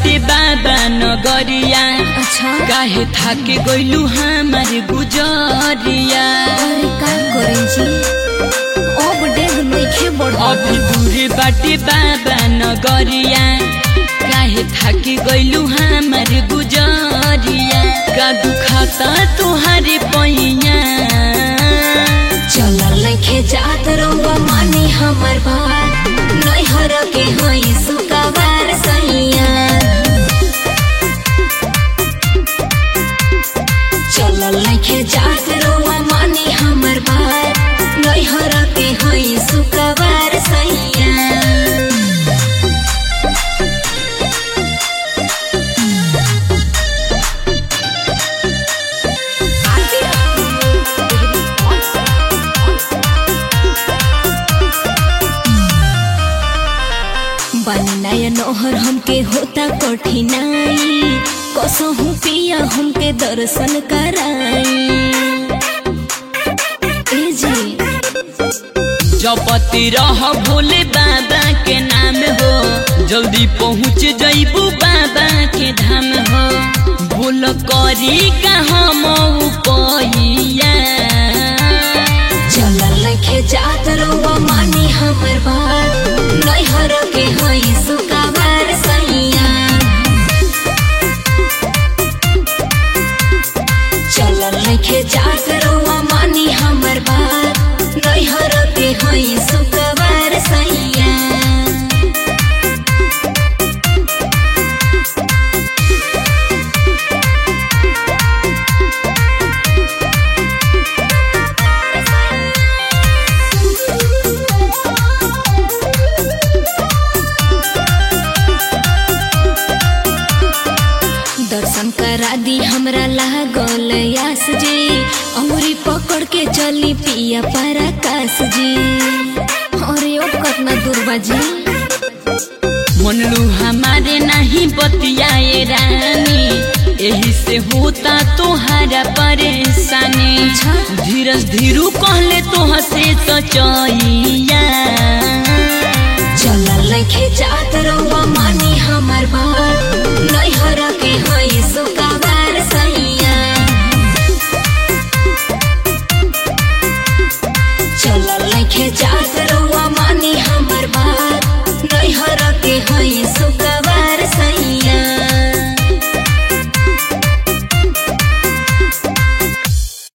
बाटे बाबा नगरिया अच्छा काहे थाके गइलू हमार गुजरिया अरे का करे जी अब डेग नइखे बढ़ल अभी दूर बाटे बाबा नगरिया काहे थाके गइलू हमार गुजरिया का दुखाता तुहारे पैया चलल नइखे जात रउआ मानी हमर बात नैहर के हई सुकवार सैया चलल नइखे जात रउआ मानी हमर बात नैहर के हई सुकवार सैया बनी नया नोहर हमके होता कठिनाई कसहू पिया हमके दर्शन कराई ए जी जपति रह भोले बाबा के नाम हो जल्दी पहुँच जइबू बाबा के धाम हो बोल करी का हम पैया चलल लखे जात रउआ मानी हमर बात नैहर के हई सुकाबार सैया चलल लखे जात रउआ मानी हमर बात नैहर के हई सुकाबार सैया दर्शन करा दी हमरा लागल यास जी अमरी पकड़ के चली पिया पराकाश जी अरे ओ कतना दूर जी मनलू हमारे नहीं बतियाए रानी यही से होता तोहारा परेशानी अच्छा। धीरज धीरू कहले तोह से तो चैया चलल लखे जात रउआ मानी हमर बात नैहर के हई सुकाबार सैया चलल लखे जात रउआ